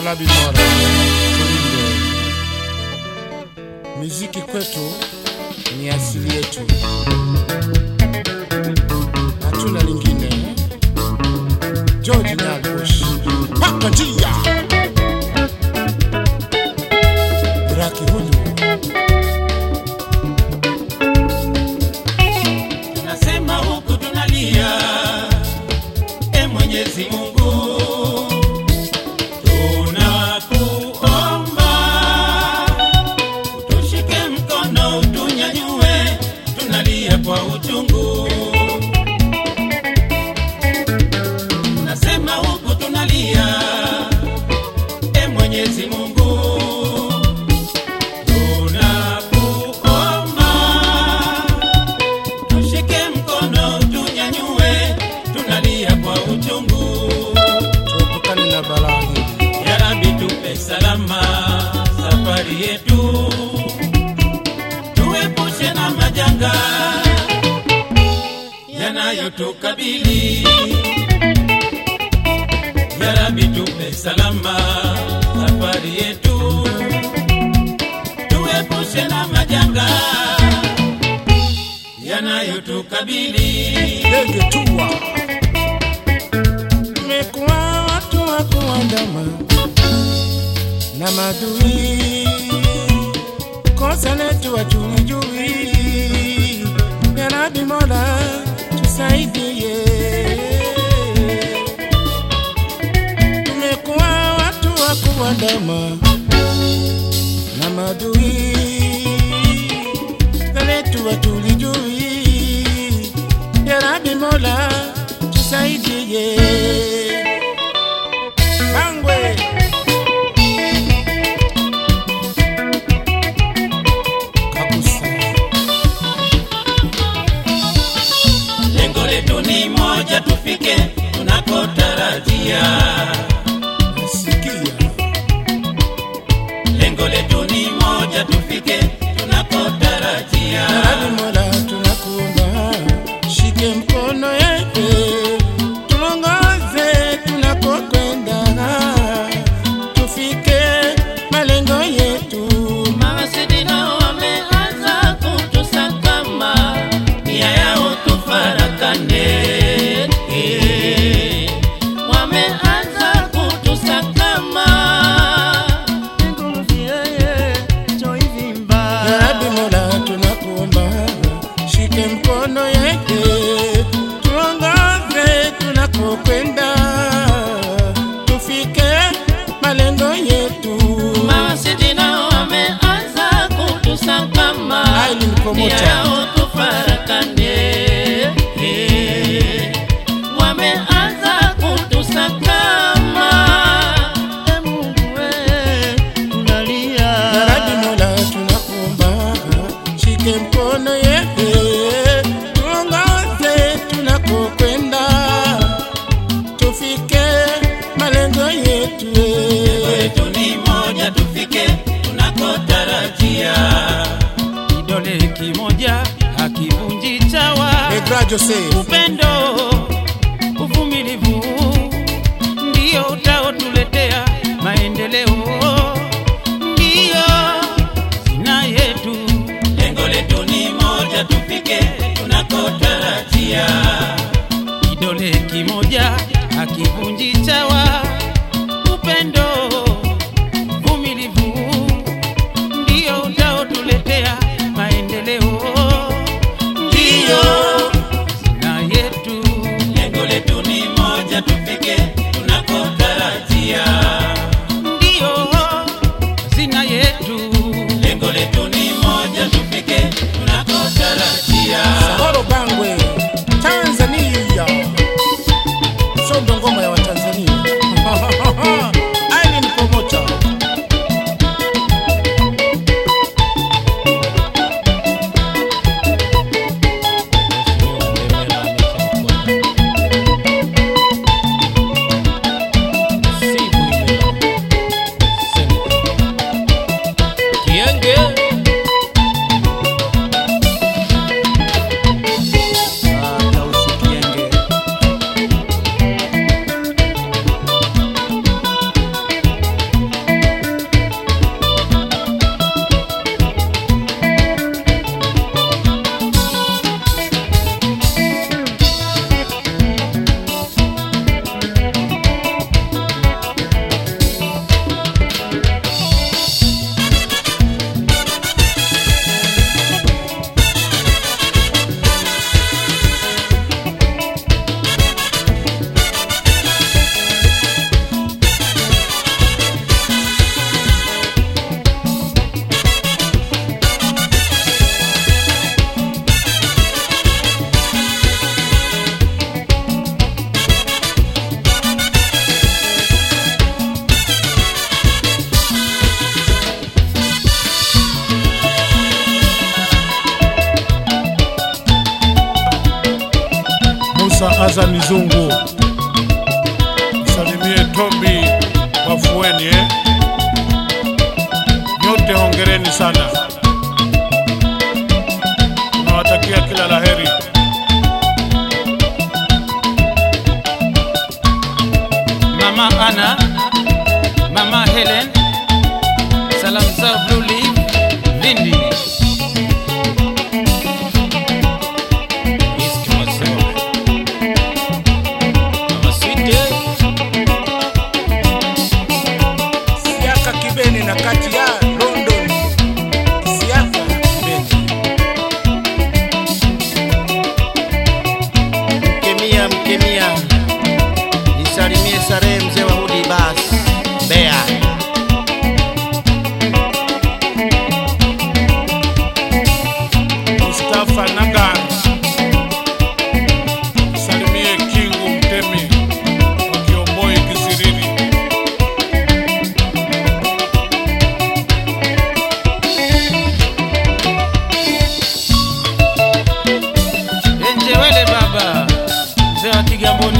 Yalabi Mora, tulinde miziki kwetu ni asili yetu, hatuna lingine. George Nyabush, paka njia Raki huyu Tunasema huku tunalia, e Mwenyezi Mungu, tunakuomba utushike mkono, utunyanyue, tunalia kwa uchungu. Tunasema huku tunalia, e Mwenyezi Mungu, tunakuomba tushike mkono tunyanyue, tunalia kwa uchungu. tuepukane na balaa hili. Ya Rabbi, tupe salama safari yetu, tuepushe na majanga yanayotukabili. Ya Rabbi, tupe salama safari yetu, tuepushe na majanga yanayotukabili. Ndege tua tumekuwa watu wa kuandama na madui, kosa letu hatulijui. Ya Rabbi Mola tusaidie, tumekuwa watu wa kuandama na madui, kosa letu hatulijui. Ya Rabbi Mola tusaidie. Bangwe Kabusa Lengo letu ni moja, tufike tunakotarajia. nasikia Lengo letu ni moja, tufike tunakotarajia. Ya Rabbi Mola tunakuomba, shike mkono yetu, tuongoze tunakokwenda, tufike malengo yetu. Mawasiliano wameanza kutusakama, nia yao tufarakane. Eh, Wameanza kutusakama Ya Rabbi Mola tunakuomba, shike mkono yetu, tuongoze tunakokwenda, tufike malengo yetu. Mawasiliano wameanza kutusakama, Ai, ni mkomota. nia yao tufarakane. Eh, Wameanza kutusakama Ya Rabbi Mola tunakuomba, shike mkono yetu, tuongoze tunakokwenda, tufike malengo yetu. letu ni moja, tufike tunakotarajia. Kidole kimoja hakivunji chawa, Egra Joseph upendo, uvumilivu ndio utaotuletea maendeleo, ndio zina yetu. Lengo letu ni moja, tufike tunakotarajia. Kidole kimoja hakivunji chawa, upendo, uvumilivu ndio utaotuletea maendeleo, ndio na yetu. Lengo letu ni moja, tufike tunakotarajia, ndio hazina yetu. Lengo letu ni moja, tufike tunakotarajia. Horo Bangwe, Tanzania. Sondo ngoma ya Watanzania. Musa Azani Zungu, salimie Tobi Wafueni eh? Nyote hongereni sana, nawatakia kila laheri. Mama Ana, Mama Helen, salam zao Blue Leaf, Lindi. East Masewa. Mama Sweetie, Siaka Kibeni na kati ya London. Siaka Kibeni. Mkemia, mkemia, nisalimie Sarehe mzee wa Hudi bas Mbeya. Mustafa Nagar, salimie Kingu Mtemi wa Kiomboi Kisirini. Enjewele baba, mzee wa Kigamboni